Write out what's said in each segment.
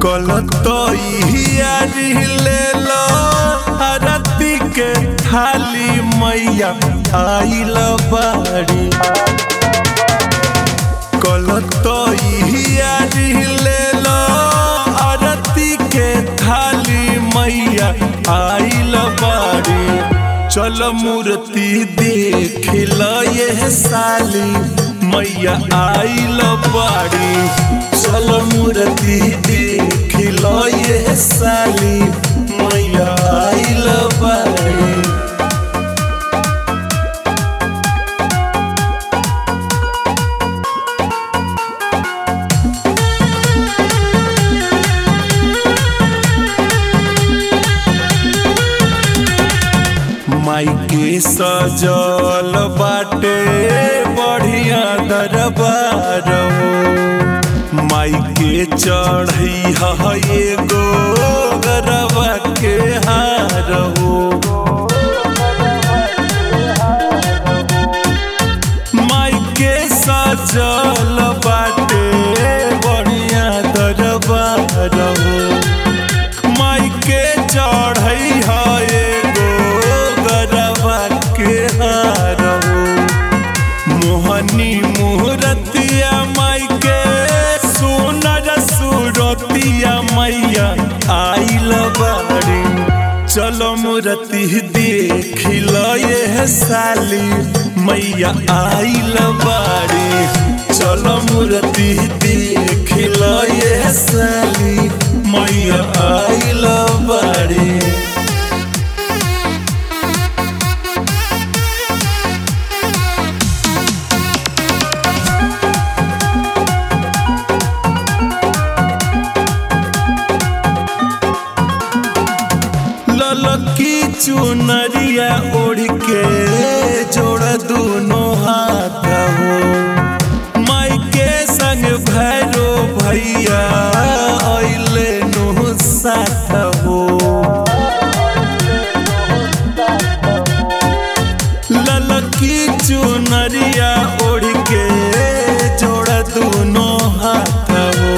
कल तो ले लो आरती के थाली मैया आइल बाड़ी कल तो ले लो आरती के थाली मैया आइल बाड़ी चल मूर्ति देख ल ये साली मैया आइल बाड़ी चल मूर्ति देख ल ये साली मैया आइल बाड़ी माई के सजल बाटे बढ़िया दरबार हो माई के चढ़ई है एगो गरबा के हार हो माई के सजल बाटे बढ़िया दरबार हो माई के चढ़ई है एगो गरबा के हार हो मोहनी मुहरतिया माई के सुनर सुरतिया मैया आइल बाड़ी चलो मूर्ति देख ल ये साली मैया आइल बाड़ी चलो मूर्ति देख ल ये साली मैया आइल बाड़ी ललकी चुनरिया ओढ़ के जोड़ दोनों हाथ हो माई के संग भैरो भैया अइले नु साथ हो ललकी चुनरिया ओढ़ के जोड़ दोनों हाथ हो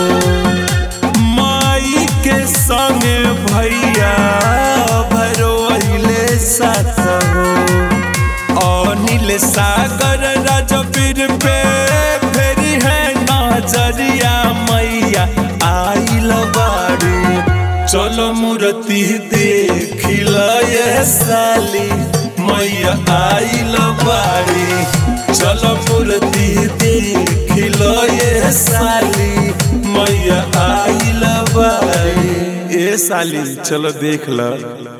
माई के संग भैया भरो अइले साथ हो अनिल सागर राजवीर पे फेरी है नजरिया मैया आइल बाड़ी चलो मूर्ति देख ल ये साली मैया आइल बाड़ी चलो मूर्ति देख ल ये साली मैया आइल बाड़ी ए साली चलो देख ल